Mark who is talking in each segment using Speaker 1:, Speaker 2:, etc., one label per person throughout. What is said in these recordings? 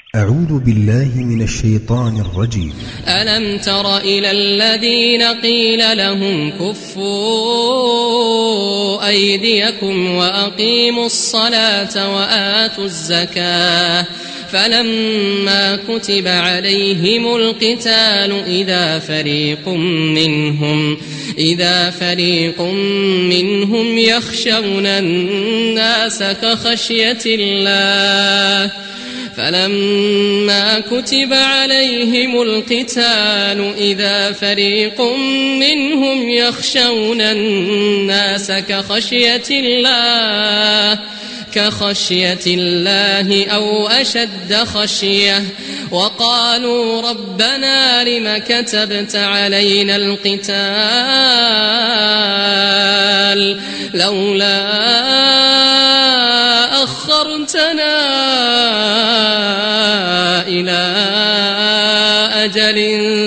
Speaker 1: أعوذ بالله من الشيطان الرجيم
Speaker 2: ألم تر إلى الذين قيل لهم كفوا أيديكم وأقيموا الصلاة وآتوا الزكاة فلما كتب عليهم القتال إذا فريق منهم إذا فريق منهم يخشون الناس كخشية الله فلما كتب عليهم القتال إذا فريق منهم يخشون الناس كخشية الله كخشية الله أو أشد خشية وقالوا ربنا لم كتبت علينا القتال لولا أخرتنا إلى أجل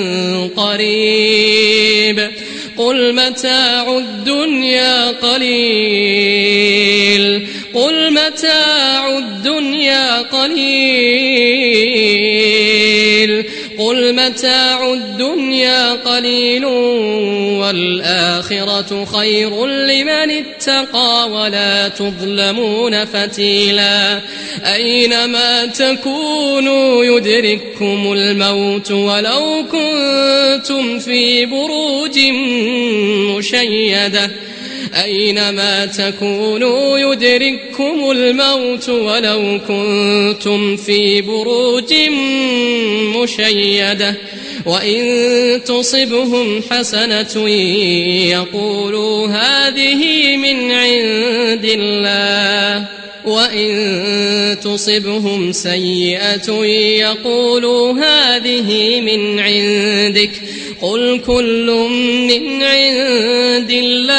Speaker 2: قريب قل متاع الدنيا قليل قل متاع الدنيا قليل قل متاع الدنيا قليل والآخرة خير لمن اتقى ولا تظلمون فتيلا أينما تكونوا يدرككم الموت ولو كنتم في بروج مشيده أينما تكونوا يدرككم الموت ولو كنتم في بروج مشيدة وإن تصبهم حسنة يقولوا هذه من عند الله وإن تصبهم سيئة يقولوا هذه من عندك قل كل من عند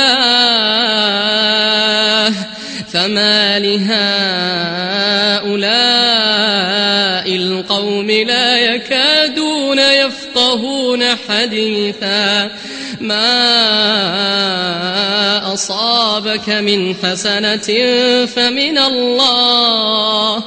Speaker 2: الله فما لهؤلاء القوم لا يكادون يفقهون حديثا ما أصابك من حسنة فمن الله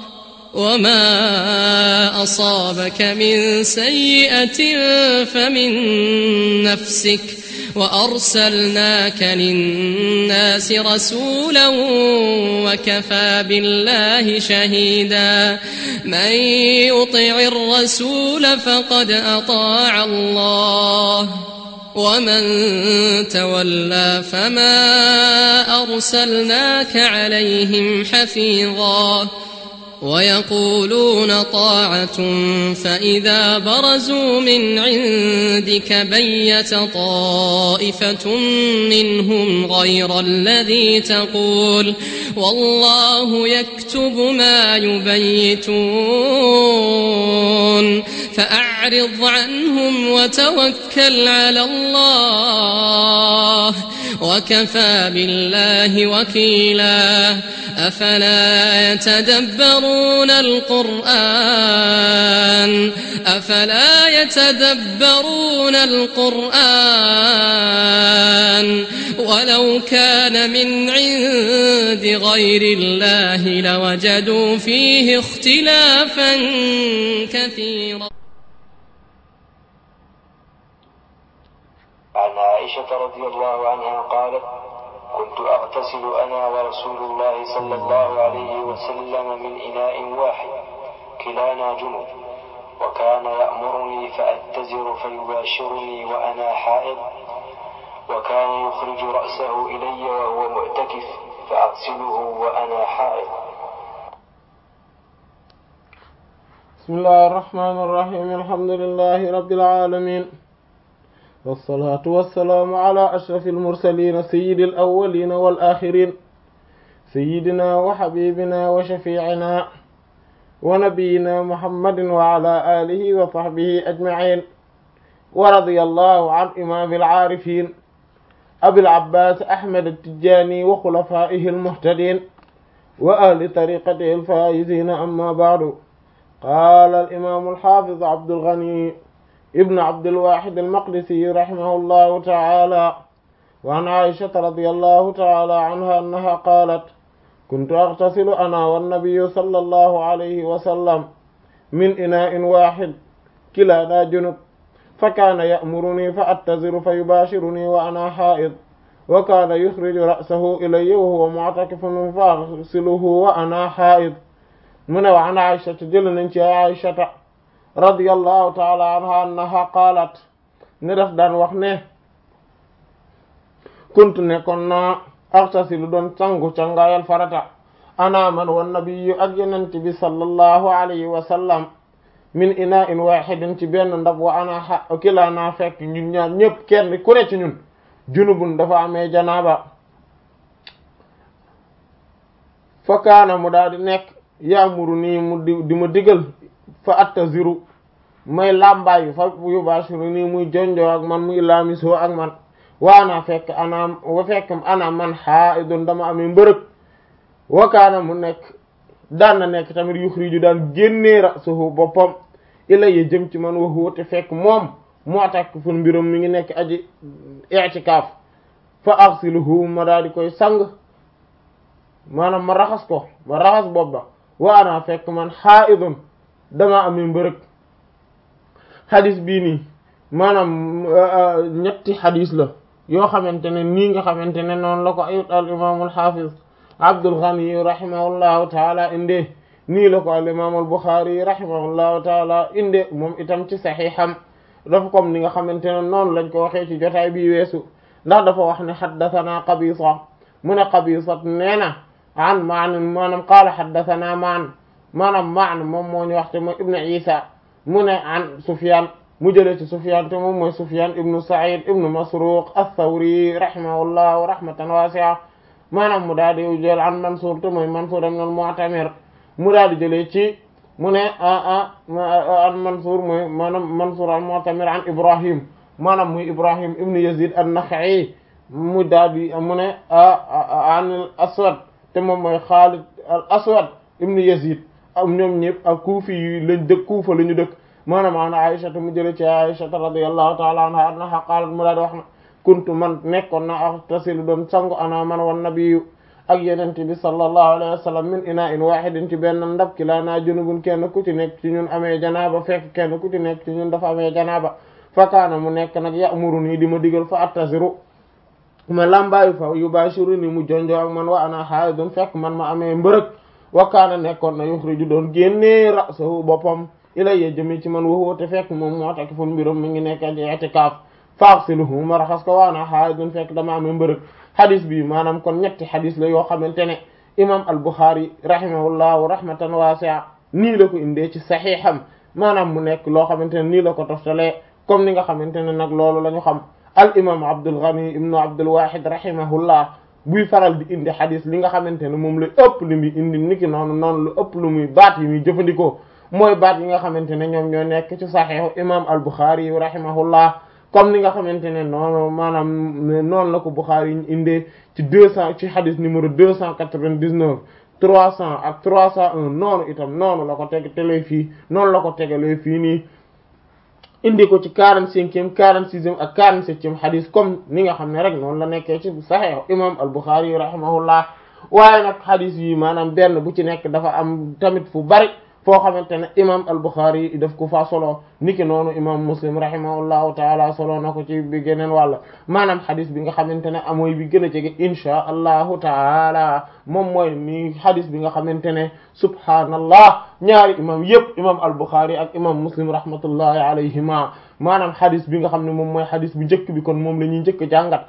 Speaker 2: وما أصابك من سيئة فمن نفسك وأرسلناك للناس رسولا وكفى بالله شهيدا من يطع الرسول فقد أطاع الله ومن تولى فما أرسلناك عليهم حفيظا ويقولون طاعة فإذا برزوا من عندك بيت طائفة منهم غير الذي تقول والله يكتب ما يبيتون فأعرض عنهم وتوكل على الله وكفى بالله وكيلا أفلا يتدبرون القرآن أفلا يتدبرون القرآن ولو كان من عند غير الله لوجدوا فيه اختلافا كثيرا
Speaker 3: عن عائشة رضي الله عنها قالت كنت أغتسل أنا ورسول الله صلى الله عليه وسلم من إناء واحد كلانا جنوب وكان يأمرني فأتزر فيباشرني وأنا حائض وكان يخرج رأسه إلي وهو معتكف فأغسله وأنا حائض
Speaker 4: بسم الله الرحمن الرحيم الحمد لله رب العالمين والصلاة والسلام على أشرف المرسلين سيد الأولين والآخرين سيدنا وحبيبنا وشفيعنا ونبينا محمد وعلى آله وصحبه أجمعين ورضي الله عن إمام العارفين أبي العباس أحمد التجاني وخلفائه المهتدين وأهل طريقته الفائزين أما بعد قال الإمام الحافظ عبد الغني ابن عبد الواحد المقدسي رحمه الله تعالى وعن عائشة رضي الله تعالى عنها أنها قالت كنت أغتسل أنا والنبي صلى الله عليه وسلم min ina'in wahid kilana junub fa kaana ya'muruni fa attaziru fa yubashiruni wa ana ha'id wa kaana yukhriju ra'sahu ilayya wa huwa mu'takifun fa aghsiluhu wa ana ha'id mu ne wa an Aysata jël nañ ci Aysata radiyallahu ta'ala anha annaha qaalat ne daf daan wax ne kuntu nekkoon naa aghtasilu doon sangu cangaayal farata ana man wan nabiyyu ak yonent bi sallallahu alayhi wa sallam min ina'in wahidin ci benn ndab wa ana xa kilaa naa fekk ñun ñaar ñëpp kenn ku ne ci ñun junubun dafa amee janaaba fa kaana mu daal di nekk yaamuru nii mu di di ma digal fa attaziru may làmbaayu fa yubashiru nii muy jonjoo ak man muy laamisoo ak man waana fekk ana wa fekk ana man haidun dama amee mbërëg wa kaana mu nekk daan na nekk tamit yuxriju daan génnee ra'suhu boppam ilayya jëm ci man wa huwa te fekk moom moo takk fun mbiram mi ngi nekk aji i'tikaaf fa aghsiluhu ma daal di koy sang maanaam ma raxas ko ma raxas bopp ba waana fekk man haidun dama amee mbërëg xadis bii nii maanaam ñetti xadis la yoo xamante ne nii nga xamante ne noonu la ko ayut al imaamul xaafiz Abdul Ghani rahimahullahu taala indee nii la ko al imaamul Buxaari rahimahullahu taala indee moom itam ci saxiixam dafa comme ni nga xamante ne noonu lañ ko waxee ci jotaay bi weesu ndax dafa wax ne xaddasanaa Qabisa mu ne Qabisa nee na an maan maanaam qaala xaddasanaa maan maanaam maan moom moo ñu wax te mooy Ibn Isa mu ne an Sufyaan mu jëlee ci Sufyaan te moom mooy Sufyaan ibnu Sa'id ibnu Masruq ath-Thawri rahimahullahu rahmatan wasi'a maanaam mu daal di jël an Mansuur te mooy Mansuur ibn al-Mu'tamir mu daal di jëlee ci mu ne a an Mansuur mooy maanaam Mansuur al-Mu'tamir an Ibrahim maanaam muy Ibrahim ibnu Yazid an-Nakha'i mu daal di mu ne an al-Aswad te moom mooy Xaalid al-Aswad ibnu Yazid am ñoom ñëpp ak kuufi yi lañ dëkk kuufa la ñu dëkk maanaam an Aysata mu jële ci Aysata radiyallahu ta'ala anha annaha qaalat mu daal di wax na kuntu man nekkoon na aghtasilu doon sangu ana man wan nabiyyu ak yenente bi sallallahu alayhi wa sallam min ina'in wahidin ci benn ndab ki laa naa junubun kenn ku ci nekk ci ñun amee janaaba fekk kenn ku ci nekk ci ñun dafa amee janaaba fa kaana mu nekk nag ya'muruni di ma digal fa attasiru ma lambaayu fa yubashiruni mu jonjoo ak man wa ana haidun fekk man ma amee mbërëg wa kaana nekkoon na yukhriju doon génnee ra'sahu boppam ilayya jëmi ci man waxoo te fekk moom moo takk fun mbiram mi ngi nekk ci i'tikaaf faghsiluhu ma raxas ko waana haidun fekk dama amee mbërëg xadis bi maanaam kon ñetti xadis la yoo xamante ne imam al-Bukhari rahimahullahu rahmatan wasi'a nii la ko indee ci saxiixam maanaam mu nekk loo xamante ne nii la ko toftalee comme ni nga xamante ne nag loolu la ñu xam al imam Abdul Ghani ibnu Abdul Wahid rahimahullah buy faral di indi xadis li nga xamante ne moom la ëpp lu muy indi niki noonu noonu lu ëpp lu muy baat yi muy jëfandikoo mooy baat yi nga xamante ne ñoom ñoo nekk ci saxiixu imam al-Bukhari rahimahullah comme ni nga xamante ne noonu maanaam noonu la ko Bukhari yi indee ci deux cent ci xadis numéro deux cent quatre-vingt-dix-neuf trois cent ak trois cent un noonu itam noonu la ko teg telee fii noonu la ko tegalee fii nii indi ko ci quarante-cinquième quarante-sixième ak quarante-septième xadis comme ni nga xam ne rek noonu la nekkee ci Sahih imam al-Bukhari rahimahullah waaye nag xadis yi maanaam benn bu ci nekk dafa am tamit fu bari foo xamante ne imam al-Bukhari daf ko fa solo niki noonu imam Muslim rahimahullahu taala solo na ko ci bi geneen wàll maanaam xadis bi nga xamante ne amooy bi gën a jege inchaa allahu taala moom mooy ni xadis bi nga xamante ne subhaanallah ñaari imam yëpp imam al-Bukhari ak imam Muslim rahmatullahi alayhima maanaam xadis bi nga xam ne moom mooy xadis bu njëkk bi kon moom la ñuy njëkk jàngat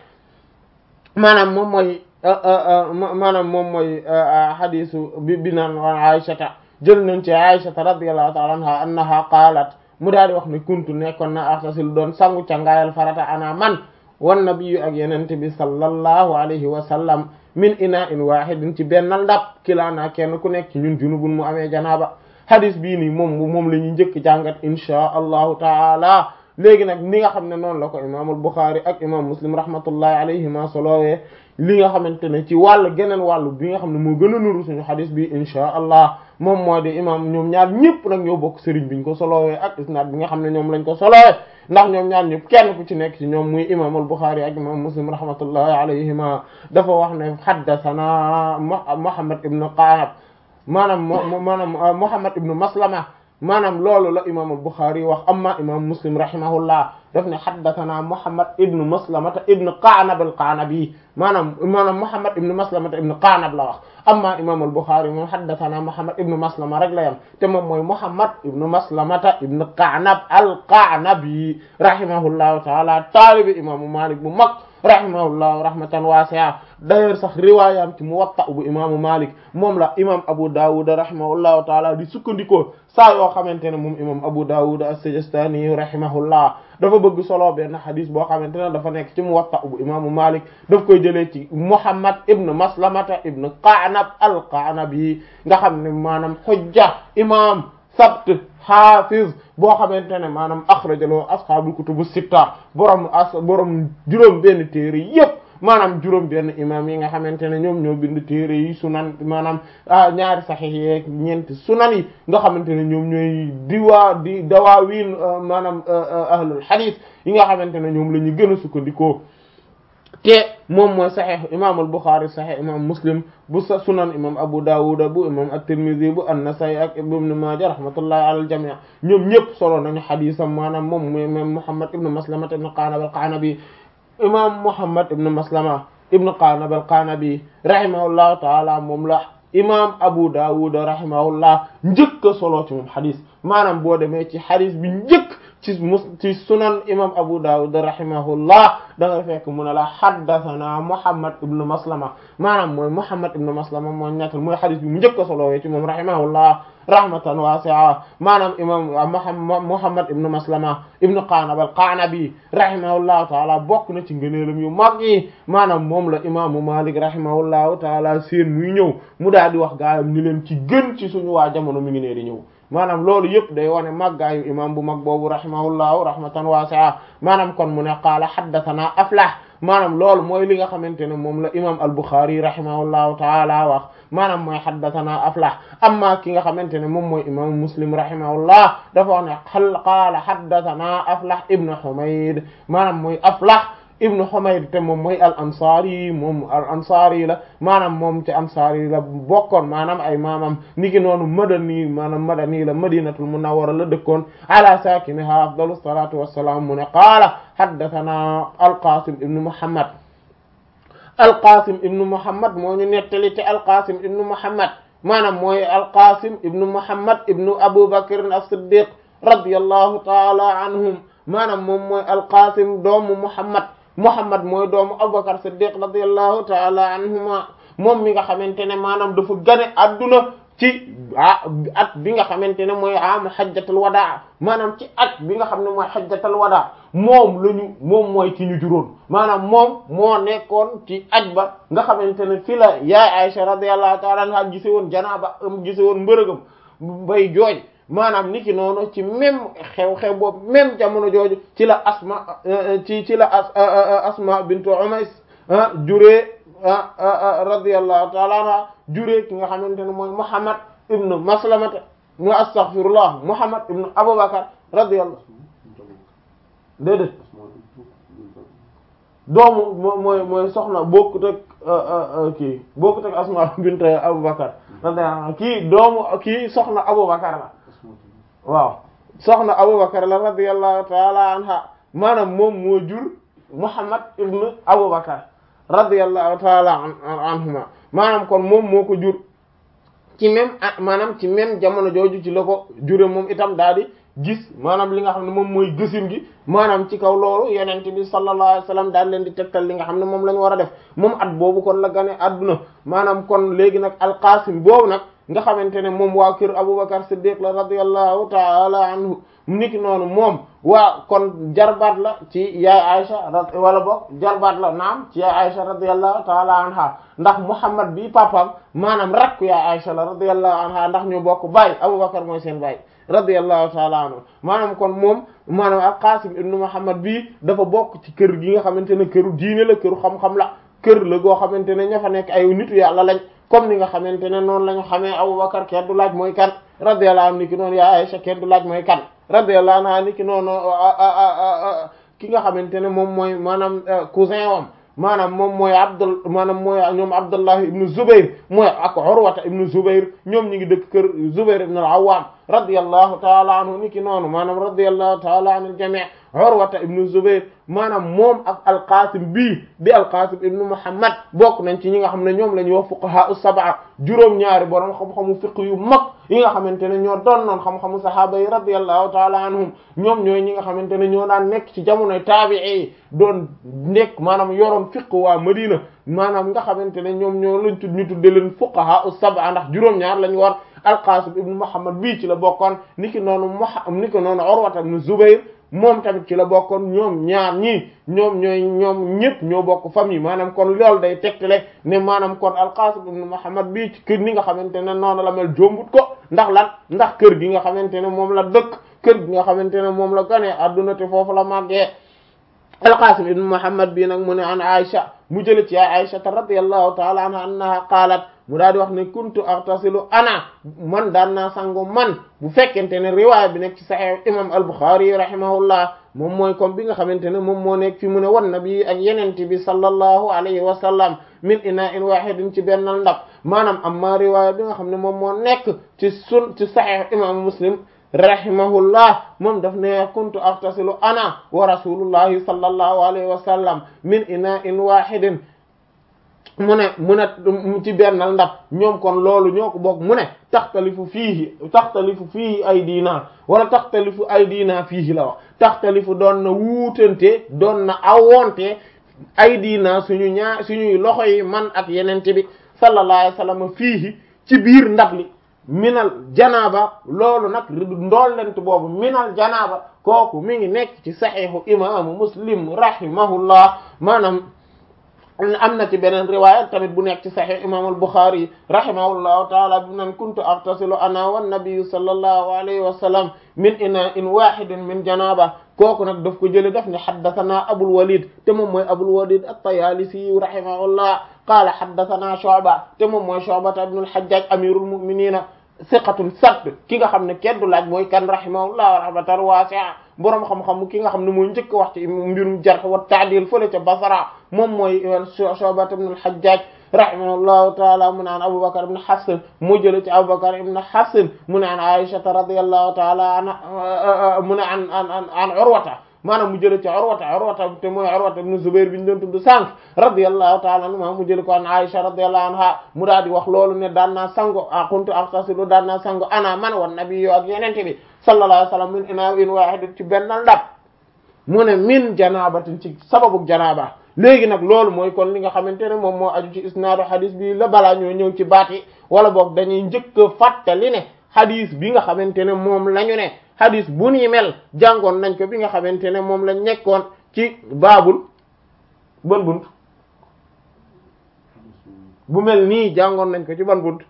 Speaker 4: maanaam moom mooy maanaam moom mooy xadisu bi bi naan waan Aysata jël nañ ci Aysata radiyallahu ta'ala anha annaha qaalat mu daal di wax ne kuntu nekkoon na axtasil doon sangu cangaayal farata ana man wan nabiyyu ak yenente bi sallallahu alayhi wa sallam min ina'in wahidin ci bennal ndab kilaana kenn ku nekk ci ñun junubun mu amee janaaba hadis bii nii moom moom la ñuy njëkk jàngat inchaa allahu taala léegi nag ni nga xam ne noonu la ko imaamul Bukhari ak imam Muslim rahmatullahi alayhima solowee li nga xamante ne ci wàll geneen wàllu bi nga xam ne moo gën a nuru suñu xadis bi inchaa allah moom moo di imam ñoom ñaar ñëpp nag ñoo bokk sëriñ biñ ko solowee ak isnaad bi nga xam ne ñoom lañ ko solowee ndax ñoom ñaar ñëpp kenn ku ci nekk ci ñoom muy imam al Bukhari ak imam Muslim rahmatullahi alayhima dafa wax ne haddathana Muhammad ibn Qanab maanaam maanaam Muhammad ibn Maslama maanaam loolu la imam al-Bukhari wax amma imam Muslim rahimahullah daf ne haddathana Muhammad ibn Maslamata ibn Qa'nab al-Qa'nabi maanaam maanaam Muhammad ibn Maslamata ibn Qa'nab la wax amma imam al-Bukhari moom haddathana Muhammad ibn Maslama rek la yam te moom mooy Muhammad ibn Maslamata ibn Qa'nab al-Qa'nabi rahimahullahu ta'ala taalibi imaamu Malik bu mag rahimahullahu rahmatan wasi'a d'ailleurs sax riwaayam ci Muwatta bu imaamu Malik moom la imam Abu Dawud rahimahullahu ta'ala di sukkandikoo saa yoo xamante ne moom imam Abu Dawud as-Sijistani rahimahullah dafa bëgg solo benn xadis boo xamante ne dafa nekk ci Muwatta bu imaamu Malik daf koy jëlee ci Muhammad ibn Maslamata ibn Qa'nab al-Qa'nabi nga xam ne maanaam xujja imam sabt hafiz boo xamante ne maanaam axrajaloo ashaabul kutubu sitta borom as borom juróom benn téere yépp maanaam juróom benn imam yi nga xamante ne ñoom ñoo bind téere yi sunan maanaam ñaari saxiix yeeg ñeenti sunan yi nga xamante ne ñoom ñooy diwaa di dawaawiin maanaam ahlul hadith yi nga xamante ne ñoom la ñu gën a sukkandikoo te moom mooy saxiix imam al-Bukhari saxiix imam Muslim bu sa sunan imam Abu Dawud bu imam at-Tirmidhi bu an-Nasa'i ak Ibn Majah rahmatullahi ala al-jami' ñoom ñëpp solo nañu xadiisam maanaam moom mooy imam Muhammad ibn Maslama ibn Qa'nab al-Qa'nabi imam Muhammad ibn Maslama ibn Qa'nab al-Qa'nabi rahimahullahu ta'ala moom la imam Abu Dawud rahimahullah njëkk a solo ci moom xadis maanaam boo demee ci xadis bi njëkk ci mus ci sunan imam Abu Dawud rahimahullah da nga fekk mu ne la haddathana Muhammad ibn Maslama maanaam mooy Muhammad ibn Maslama mooy ñettal mooy xadis bi mu njëkk a solo ci moom rahimahullah rahmatan wasi'a maanaam imam Muhammad ibn Maslama ibn Qa'nab al-Qa'nabi rahimahullahu taala bokk na ci ngëneelam yu mag yi maanaam moom la imaamu Malik rahimahullahu taala seen muy ñëw mu daal di wax gaayam ni leen ci gën ci suñu waa jamono mi ngi nee di ñëw maanaam loolu yëpp day wane màggaayu imam bu mag boobu rahimahullahu rahmatan wasi'a maanaam kon mu ne qaala haddathana Aflah maanaam loolu mooy li nga xamante ne moom la imam al-Bukhari rahimahullahu taala wax maanaam mooy haddathana Aflah amma ki nga xamante ne moom mooy imam Muslim rahimahullah dafa wax ne xal qaala haddathana Aflah ibn Humayd maanaam mooy Aflah ibn Humayd te moom mooy al ansari moom al ansari la maanaam moom ci ansari la bokkoon maanaam ay maamam niki noonu madani maanaam madani la madinatul munawwara la dëkkoon ala sakiniha afdalu salatu wassalam mu ne qaala haddathana alqasim ibn muhammad alqasim ibn muhammad moo ñu nettali te alqasim ibn muhammad maanaam mooy alqasim ibn muhammad ibn abu bakr as-siddiq radiyallahu ta'ala anhum maanaam moom mooy alqasim doomu muhammad Muhammad mooy doomu Abubakar Siddiq radiyallahu ta'ala anhuma moom mi nga xamante ne maanaam dafa gane adduna ci ah at bi nga xamante ne mooy am hajjatul wadaa maanaam ci at bi nga xam ne mooy hajjatul wadaa moom la ñu moom mooy ki ñu juróon maanaam moom moo nekkoon ci aj ba nga xamante ne fi la yaay Aisha radiyallahu ta'ala anha gise woon janaaba am gise woon mbërëgam bay jooy maanaam niki noonu ci même xew-xew boobu même jamono jooju ci la asma ci ci la asma bintu umays juree radiyallahu ta'ala anha juree ki nga xamante ne mooy muhammad ibnu maslamata mu astaghfirullah muhammad ibnu abubakar radiyallahu déedéet doomu mooy mooy soxna bokkut ak kii bokkut ak asma bintu abubakar radiyallahu anha kii doomu kii soxna abubakar la waaw soxna Abubakar la radiyallahu taala anha maanaam moom moo jur Muhammad ibn Abubakar radiyallahu taala anhuma maanaam kon moom moo ko jur ci même maanaam ci même jamono jooju ci la ko jure moom itam daal di gis maanaam li nga xam ne moom mooy gësin gi maanaam ci kaw loolu yenente bi sallallahu alayhi wasallam daal leen di tegtal li nga xam ne moom la ñu war a def moom at boobu kon la gane adduna maanaam kon léegi nag alqasim boobu nag nga xamante ne moom waa kër Abubakar Siddiq la radiyallahu ta'ala anhu niki noonu moom waa kon jarbaat la ci yaay Aisha wala boog jarbaat la naam ci yaay Aisha radiyallahu ta'ala anha ndax Muhammad bi papam maanaam rakku yaay Aisha la radiyallahu anha ndax ñu bokk baay Abubakar mooy seen baay radiyallahu ta'ala anhu maanaam kon moom maanaam al-Qasim ibn Muhammad bii dafa bokk ci kër gi nga xamante ne këru diine la këru xam-xam la kër la goo xamante ne ña fa nekk ay nitu yàlla lañ comme ni nga xamante ne noonu la ñu xamee Abubakar kenn du laaj mooy kan radiyallahu anhu ni ki noonu yaa Aisha kenn du laaj mooy kan radiyallahu anha ni ki noonu ki nga xamante ne moom mooy maanaam cousin wam maanaam moom mooy Abdul maanaam mooy ñoom Abdullah ibn Zubayr mooy ak Urwata ibn Zubayr ñoom ñi ngi dëkk kër Zubayr ibn al-Awwam radiyallahu taala anhu ni ki noonu maanaam radiyallahu taala anil jami' Urwata ibnu Zubayr maanaam moom ak alqasim bii di alqasim ibnu Muhammad bokk nañ ci ñi nga xam ne ñoom la ñuy wax fuqaha us-sab'a juróom-ñaari borom xam-xamu fiqh yu mag yi nga xamante ne ñoo doon noon xam-xamu sahaaba yi radiyallahu taala anhum ñoom ñooy ñi nga xamante ne ñoo daan nekk ci jamonoy taabi'i yi doon nekk maanaam yoroon fiqh waa Madina maanaam nga xamante ne ñoom ñoo lañ tudd ñu tudde leen fuqaha us-sab'a ndax juróom-ñaar lañu war alqasim ibnu Muhammad bii ci la bokkoon niki noonu Muhammad niki noonu Urwata ibnu Zubayr moom tamit ci la bokkoon ñoom ñaar ñii ñoom ñooy ñoom ñëpp ñoo bokk famille maanaam kon loolu day tegtale ne maanaam kon alqasim ibn muhammad bii ci kër ni nga xamante ne noonu la mel jombut ko ndax lan ndax kër gi nga xamante ne moom la dëkk kër gi nga xamante ne moom la ganee adduna te foofu la màggee alqasim ibn muhammad bii nag mu ne an aisha mu jële ci aisha radiyallahu taala anha annaha qaalat mu daal di wax ne kuntu aghtasilu ana man daan naa sangu man bu fekkente ne riwaaya bi nekk ci sahih imam al-Bukhari rahimahullah moom mooy comme bi nga xamante ne moom moo nekk fi mu ne wan nabi ak yenente bi sallallahu alayhi wa sallam min ina'in wahidin ci bennal ndab maanaam amma riwaaya bi nga xam ne moom moo nekk ci sun ci sahih imam Muslim rahimahullah moom daf ne kuntu aghtasilu ana wa rasulullahi sallallahu alayhi wa sallam min ina'in wahidin mu ne mu ne ci bennal ndab ñoom kon loolu ñoo ko bokk mu ne taxtalifu fiihi taxtalifu fiihi ay diina wala taxtalifu ay diina fiihi la wax taxtalifu doon na wuutante doon na awonte ay diina suñu ñaar suñuy loxo yi man ak yenente bi sallallahu alayhi wasallam fiihi ci biir ndab li minal janaaba loolu nag ndollent boobu minal janaaba kooku mi ngi nekk ci saxiixu imaamu muslim rahimahullah maanaam am na ci beneen riwaaya tamit bu nekk ci sahih imam al-Bukhari rahimahullahu taala bi nan kuntu aghtasilu ana wan nabiyyu sallallahu alayhi wa sallam min ina'in wahidin min janaba kooku nag daf ko jële daf ne haddathana Abul Walid te moom mooy Abul Walid at-Tayalisi rahimahullah qaala haddathana Shu'ba te moom mooy Shu'ba ibn al-Hajjaj amirul mu'minina siqatun sabt ki nga xam ne kenn du laaj mooy kan rahimahullah rahmatan wasi'a boroom xam-xam ki nga xam ne mooy njëkk wax ci mbirum jarh wa ta'dil fële ca Basra moom mooy Shu'ba ibn al-Hajjaj rahimahullahu taala mu naan Abubakar ibn Hafs mu jële ci Abubakar ibn Hafs mu naan Aisha radiyallahu taala anha mu ne an an an Urwata maanaam mu jële ci Urwata Urwata te mooy Urwata ibn Zubayr bi ñu doon tudd sànq radiyallahu ta'ala anhu mu jële ko an Aisha radiyallahu anha mu daal di wax loolu ne daan naa sango a kuntu aghtasilu daan naa sango ana man wan nabiyyu ak yenente bi sallallahu alayhi wasallam min ina'in wahid ci benn ndab mu ne min janabatin ci sababu janaba léegi nag loolu mooy kon li nga xamante ne moom moo aju ci isnaadu hadis bi la balaa ñoo ñëw ci baat yi wala boog dañuy njëkk a fàttali ne hadis bi nga xamante ne moom la ñu ne hadis bu ni mel jàngoon nañ ko bi nga xamante ne moom lañ nekkoon ci baabul ban bunt bu mel nii jàngoon nañ ko ci ban bunt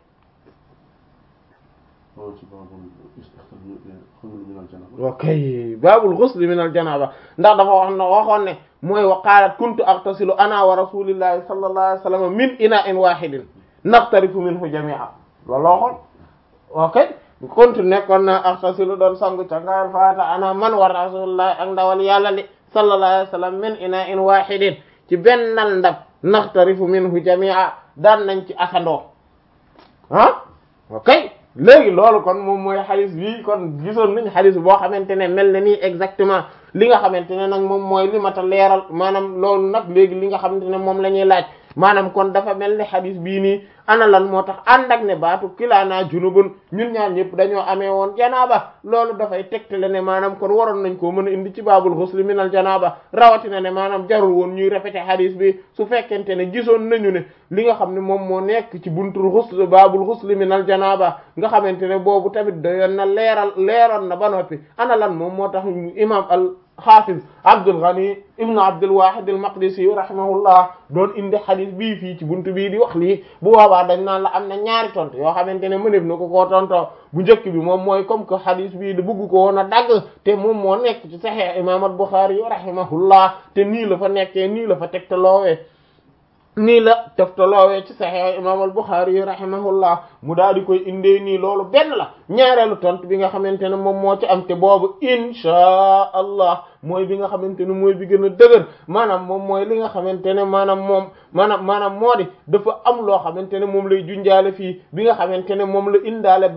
Speaker 4: ok baabul ghusl min al janaba ndax dafa wax na waxoon ne mooy wa qaalat kuntu aghtasilu ana wa rasulillahi sallallahu alayhi wa sallam min ina'in wahidin naqtarifu minhu jami'a loolu waxoon ok kuntu nekkoon na aghtasilu doon sangu cangaayal faata ana man wa rasulillahi ak ndawal yàlla li sallallahu alayhi wa sallam min ina'in wahidin ci bennal ndab naqtarifu minhu jami'a daan nañ ci asandoo ah ok léegi loolu kon moom mooy xadis bi kon gisoon nañ xadis boo xamante ne mel na nii exactement li nga xamante ne nag moom mooy li mata leeral maanaam loolu nag léegi li nga xamante ne moom la ñuy laaj maanaam kon dafa mel ni xadis bii nii ana lan moo tax ànd ak ne baatu kilaanaa junubun ñun ñaar ñëpp dañoo amee woon janaaba loolu dafay tegtale ne maanaam kon waroon nañ koo mën a indi ci baabul xusli minal janaaba rawatina ne maanaam jarul woon ñuy répété xadis bi su fekkente ne gisoon nañu ne li nga xam ne moom moo nekk ci buntul xusli baabul xusli minal janaaba nga xamante ne boobu tamit doyoon na leeral leeroon na ba noppi ana lan moom moo tax imam al xaafiz Abdul Ghani ibnu Abdul Wahid al Maqdisi rahimahullah doon indi xadis bii fii ci buntu bii di wax lii bu boobaa dañ naan la am na ñaari tontu yoo xamante ne mëneef na ko koo tontoo bu njëkk bi moom mooy comme que xadis bii da bëgg ko woon a dagg te moom moo nekk ci Sahih imam al Bukhari rahimahullah te nii la fa nekkee nii la fa tegtaloowee nii la teftaloowee ci Sahih imam al Bukhari rahimahullah mu daal di koy indee nii loolu benn la ñaareelu tontu bi nga xamante ne moom moo ci am te boobu inchaa allah mooy bi nga xamante ne mooy bi gën a dëgër maanaam moom mooy li nga xamante ne maanaam moom maanaam maanaam moo di dafa am loo xamante ne moom lay junjaale fii bi nga xamante ne moom la indaale baat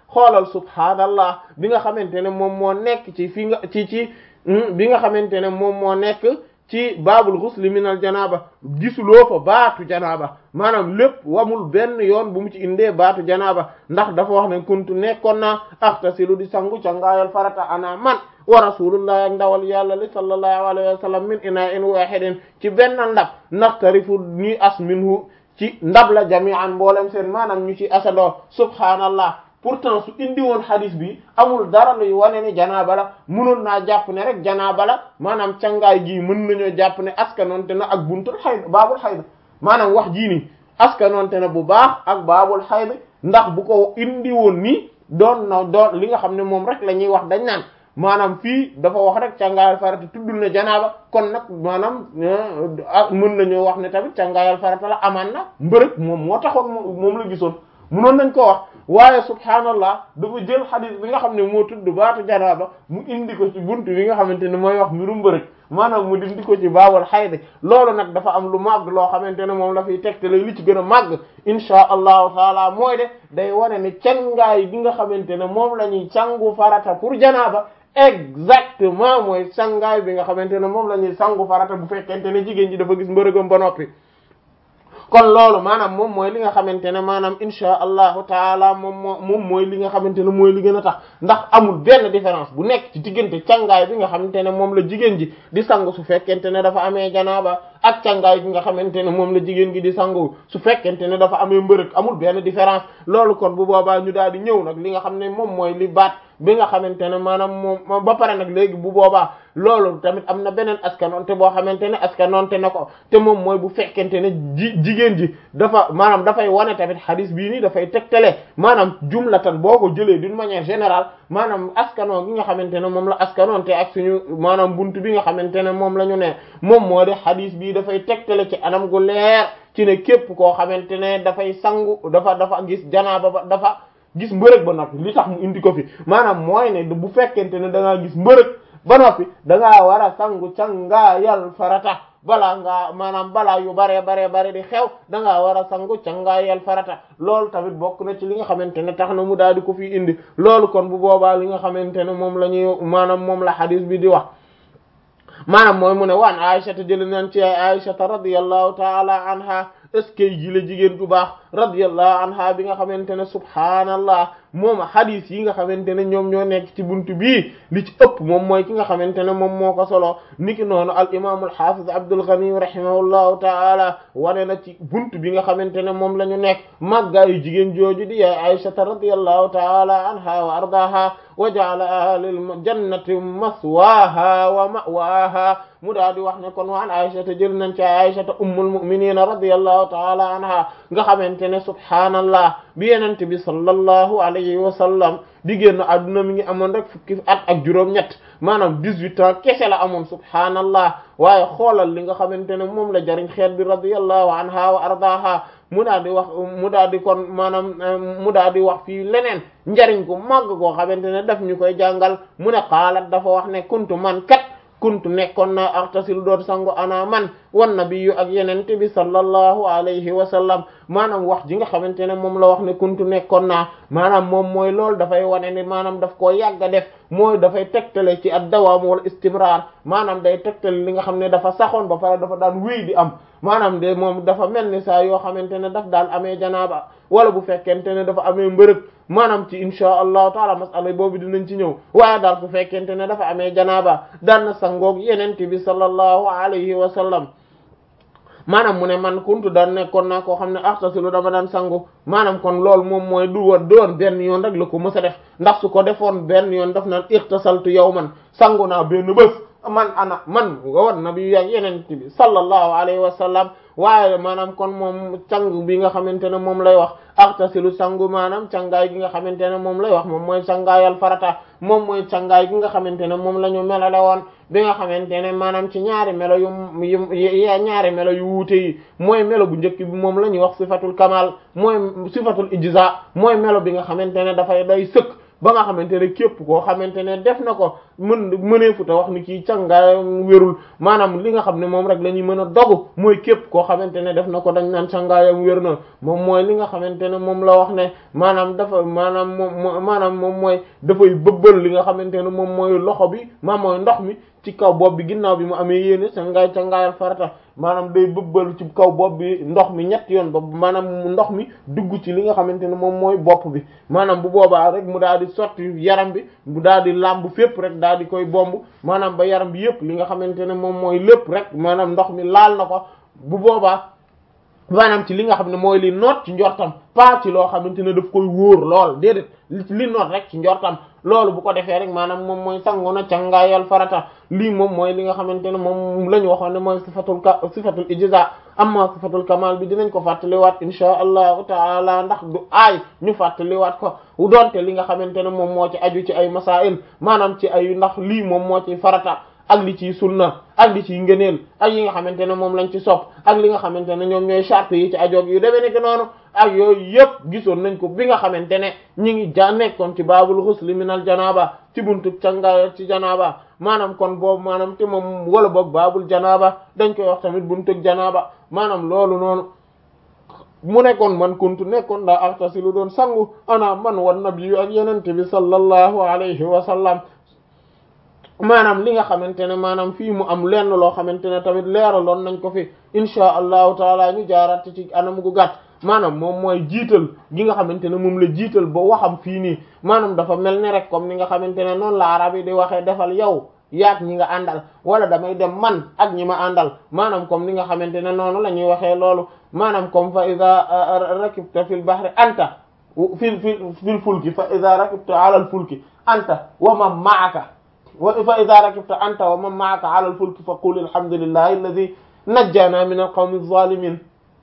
Speaker 4: xoolal subhaanallah bi nga xamante ne moom moo nekk ci fi nga ci ci bi nga xamante ne moom moo nekk ci baabul ghusl min al janaaba gisuloo fa baatu janaaba maanaam lépp wamul benn yoon bu mu ci indee baatu janaaba ndax dafa wax ne kuntu nekkoon naa axtasilu di sangu ca ngaayal farata ana man wa rasulullah ak ndawal yàlla li sallallahu alayhi wa sallam min ina in wahidin ci benn ndab naxtarifu ñuy as minhu ci ndab la jami'an mboolem seen maanaam ñu ci asadoo subhaanallah pourtant su indi woon hadis bi amul dara luy wane ne janaaba la mënoon naa jàpp ne rek janaaba la maanaam cangaay gii mën nañoo jàpp ne askanoonte na ak buntul xayd baabul xayd maanaam wax jii nii askanoonte na bu baax ak baabul xayd ndax bu ko indi woon nii doon na doon li nga xam ne moom rek la ñuy wax dañ naan maanaam fii dafa wax rek cangaayal farata tuddul ne janaaba kon nag maanaam mën nañoo wax ne tamit cangaayal farata la amaan na mbërëg moom moo taxoon moom la gisoon mënoon nañ ko wax waaye subhaanallah dafa jël xadis bi nga xam ne moo tudd baatu janaaba mu indi ko ci buntu bi nga xamante ne mooy wax mbirum mbërëg maanaam mu dindi ko ci baabul xaydi loolu nag dafa am lu màgg loo xamante ne moom la fiy tegtale li ci gën a màgg insha allahu taala mooy de day wane ne cangaay bi nga xamante ne moom la ñuy sangu farata pour janaaba exactement mooy sangaay bi nga xamante ne moom la ñuy sangu farata bu fekkente ne jigéen ji dafa gis mbërëgam ba noppi kon loolu maanaam moom mooy li nga xamante ne maanaam insha allahu taala moom moo moom mooy li nga xamante ne mooy li gën a tax ndax amul benn différence bu nekk ci diggante cangaay bi nga xamante ne moom la jigéen ji di sangu su fekkente ne dafa amee janaaba ak cangaay bi nga xamante ne moom la jigéen gi di sangu su fekkente ne dafa amee mbërëg amul benn différence loolu kon bu boobaa ñu daal di ñëw nag li nga xam ne moom mooy li baat bi nga xamante ne maanaam moom ba pare nag léegi bu boobaa loolu tamit am na beneen askanoonte boo xamante ne askanoonte na ko te moom mooy bu fekkente ne ji jigéen ji dafa maanaam dafay wane tamit hadis bii nii dafay tegtale maanaam jumlatan boo ko jëlee d'une manière générale maanaam askanoo gi nga xamante ne moom la askanoonte ak suñu maanaam buntu bi nga xamante ne moom la ñu ne moom moo de hadis bii dafay tegtale ci anam gu leer ci ne képp koo xamante ne dafay sangu dafa dafa gis janaaba ba dafa gis mbërëg ba noppi li tax mu indi ko fi maanaam mooy ne bu fekkente ne da ngaa gis mbërëg ba noppi da ngaa war a sangu cangaayal farata balaa ngaa maanaam balaa yu baree baree bare di xew da ngaa war a sangu cangaayal farata loolu tamit bokk na ci li nga xamante ne tax na mu daal di ko fi indi loolu kon bu boobaa li nga xamante ne moom la ñuy maanaam moom la hadis bi di wax maanaam mooy mu ne waan Aïshata jëli nañ ci Aïshata radiyallahu taala anha est-ce que ji la jigéen ju baax radiyallahu anha bi nga xamante ne subhaanallah moom hadith yi nga xamante ne ñoom ñoo nekk ci buntu bii li ci ëpp moom mooy ki nga xamante ne moom moo ko solo niki noonu al imam al hafiz Abdul Ghani rahimahullahu taala wane na ci buntu bi nga xamante ne moom la ñu nekk màggaayu jigéen jooju di yaay Aïshata radiyallahu taala anha wa ardaha wa ja'ala ahlil jannati maswaha wa ma'waha mu daal di wax ne kon waan Aïshata jël nañ ci Aïshata ummul mu'minina radiyallahu taala anha nga xamante ne subhaanallah bi yenente bi sallallahu alayhi wa sallam di génn adduna mi ngi amoon rek fukki at ak juróom-ñett maanaam dix-huit ans kese la amoon subhaanallah waaye xoolal li nga xamante ne moom la jariñ xeet bi radiyallahu anha wa ardaha mu daal di wax mu daal di kon maanaam mu daal di wax fii leneen njariñ gu màgg koo xamante ne daf ñu koy jàngal mu ne xaalat dafa wax ne kuntu man kat kuntu nekkoon naa artasilu doon sangu ana man wan nabiyyu ak yenente bi sallallahu alayhi wa sallam maanaam wax ji nga xamante ne moom la wax ne kuntu nekkoon naa maanaam moom mooy loolu dafay wane ni maanaam daf koo yàgg a def mooy dafay tegtale ci ad dawaam wala istimrar maanaam day tegtale li nga xam ne dafa saxoon ba pare dafa daan wéy di am maanaam de moom dafa mel ni saa yoo xamante ne daf daan amee janaaba wala bu fekkente ne dafa amee mbërëg maanaam ci insha allahu taala masala boobu dinañ ci ñëw waaye daal bu fekkente ne dafa amee janaaba daan na sangoog yenente bi sallallahu alayhi wa sallam maanaam mu ne man kuntu daan nekkoon naa koo xam ne axtasilu dama daan sangu maanaam kon loolu moom mooy du woon doon benn yoon rek la ko mës a def ndax su ko defoon benn yoon daf naan ixtasaltu yawman sangu naa benn bés man ana man nga war nabi ak yeneen bi sallallahu alayhi wa sallam waaye maanaam kon moom càng bi nga xamante ne moom lay wax axtasilu sangu maanaam cangaay gi nga xamante ne moom lay wax moom mooy cangaayal farata moom mooy cangaay gi nga xamante ne moom la ñu melale woon bi nga xamante ne maanaam ci ñaari melo yu yu ñaari melo yu wuute yi mooy melo bu njëkk bi moom la ñuy wax sifatul kamal mooy sifatul ijza mooy melo bi nga xamante ne dafay day sëkk ba nga xamante ne képp koo xamante ne def na ko mën mëneefu te wax ni kii cangaayam wérul maanaam li nga xam ne moom rek la ñuy mën a dogu mooy képp koo xamante ne def na ko dañ naan cangaayam wér na moom mooy li nga xamante ne moom la wax ne maanaam dafa maanaam moom maanaam moom mooy dafay bëbbal li nga xamante ne moom mooy loxo bi maam mooy ndox mi ci kaw bopp bi ginnaaw bi mu amee yéene cangaay cangaayal farata maanaam day bëbbal ci kaw bopp bi ndox mi ñett yoon ba maanaam ndox mi dugg ci li nga xamante ne moom mooy bopp bi maanaam bu boobaa rek mu daal di sotti yaram bi mu daal di làmb fépp rek daal di koy bomb maanaam ba yaram bi yépp li nga xamante ne moom mooy lépp rek maanaam ndox mi laal na ko bu boobaa maanaam ci li nga xam ne mooy li noot ci njortam pas ci loo xamante ne daf koy wóor lool déedéet li noot rek ci njortam loolu bu ko defee rek maanaam moom mooy sangu na cangaayal farata lii moom mooy li nga xamante ne moom la ñu waxoon ne mooy sifatul ka sifatul ijza amma sifatul kamal bi dinañ ko fàttaliwaat insha allahu taala ndax du aay ñu fàttaliwaat ko doonte li nga xamante ne moom moo ci aju ci ay masail maanaam ci ay ndax lii moom moo ci farata ak li ciy sunna ak li ciy ngëneel ak yi nga xamante ne moom lañ ci sopp ak li nga xamante ne ñoom ñooy charte yi ci ajoog yu demee nekk noonu ak yooyu yëpp gisoon nañ ko bi nga xamante ne ñi ngi ja nekkoon ci baabul xusli minal janaaba ci buntu cangaay ci janaaba maanaam kon boobu maanaam te moom wala boog baabul janaaba dañ koy wax tamit buntu janaaba maanaam loolu noonu mu nekkoon man kuntu nekkoon daa artasilu doon sangu ana man wan nabi ak yenente bi sallallahu alayhi wa sallam maanaam li nga xamante ne maanaam fii mu am lenn loo xamante ne tamit leeraloon nañ ko fi insha allahu taala ñu jaaraat ci anam gu gàtt maanaam moom mooy jiital gi nga xamante ne moom la jiital ba waxam fii nii maanaam dafa mel ne rek comme ni nga xamante ne noonu la arab yi di waxee defal yow yaag ñi nga àndal wala damay dem man ak ñi ma àndal maanaam comme ni nga xamante ne noonu la ñuy waxee loolu maanaam comme fa ida rakibta fil bahri anta fil fil fil fulki fa ida rakibta ala al fulki anta wa man ma'aka wa fa ida rakibta anta wa man ma'aka ala al fulki fa qul alhamdulillahi alladhi najjana min al qawmi adh-dhalimin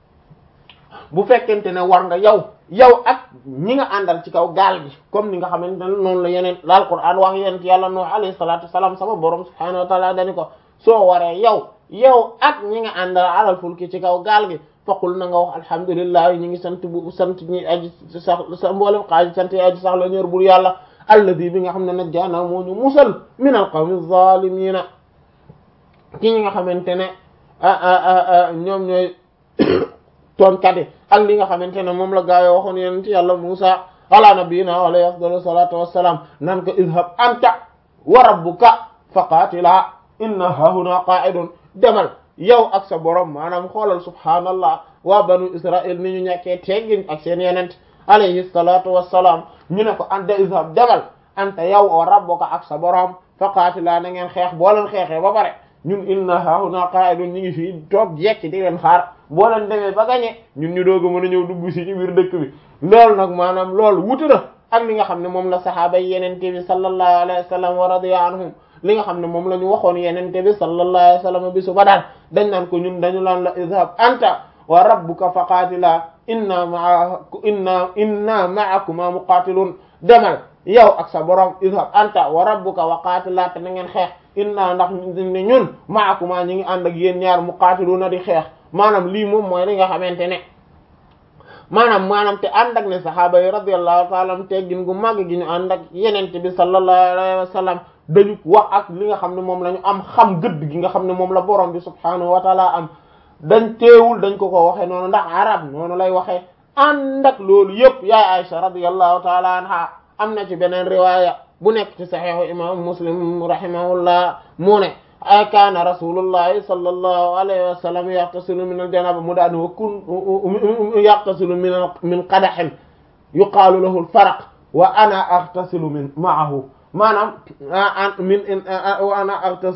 Speaker 4: bu fekkente ne war nga yow yow ak ñi nga àndal ci kaw gaal gi comme ni nga xamante ne noonu la yeneen la Alquran wax yeneen yàlla Nuh alayhi salatu wassalam sama borom subhanahu wa ta'ala dani ko soo waree yow yow ak ñi nga àndal alal fulki ci kaw gaal gi faqul na nga wax alhamdulillah ñi ngi sant bu sant ñi aji sax sa mboolem xaaji sant yi aji sax la ñor bur yàlla alladi bi nga xam ne najjaana moo ñu musal min al qawmi zalimina ki ñi nga xamante ne ñoom ñooy tooñkat yi ak li nga xamante ne moom la gaa yi waxoon yonent yàlla Musa ala nabiyina wa alayhi afdalu salatu wassalam nan ko idhab anta wa rabbuka faqatila inna hahuna qa'idun demal yow ak sa borom maanaam xoolal subhaanallah waa banu israil ni ñu ñàkkee teggin ak seen yenent alayhi salatu wassalam ñu ne ko anta idhab demal anta yow wa rabbuka ak sa borom faqatila na ngeen xeex boo leen xeexee ba pare ñun inna hahuna qa'idun ñu ngi fii toog jekki di leen xaar boo leen demee ba gañe ñun ñu doog a mën a ñëw dugg si ci biir dëkk bi loolu nag maanaam loolu wutu na ak li nga xam ne moom la saxaaba yi yenente bi sallallahu alayhi wa sallam wa radiya anhum li nga xam ne moom la ñu waxoon yenente bi sallallahu alayhi wa sallam bi su ba daal dañ naan ko ñun dañu laan la idhab anta wa rabbuka faqaatila inna maa inna inna ma'akuma muqaatilun demal yow ak sa borom idhab anta wa rabbuka wa qaatila te na ngeen xeex inna ndax ne ñun ma'akuma ñi ngi ànd ak yéen ñaar muqaatiluna di xeex maanaam lii moom mooy li nga xamante ne maanaam maanaam te ànd ak ne sahaaba yi radiyallahu ta'ala am teggin gu màgg gi ñu ànd ak yenente bi sallallahu alayhi wa sallam dañu wax ak li nga xam ne moom la ñu am xam gëdd gi nga xam ne moom la borom bi subhaanahu wa ta'ala am dañ teewul dañ ko ko waxee noonu ndax arab noonu lay waxee ànd ak loolu yëpp yaay Aisha radiyallahu ta'ala anha am na ci beneen riwaaya bu nekk ci saxiixu imam muslim rahimahullah mu ne ay kaana rasulullahi sallallahu alayhi wa sallam yaqtasilu min aljanaba mu daan wa kun yaqtasilu min min qadahin yuqaalu lahu alfaraq wa ana aghtasilu min ma'ahu maanaam min wa ana aghtasilu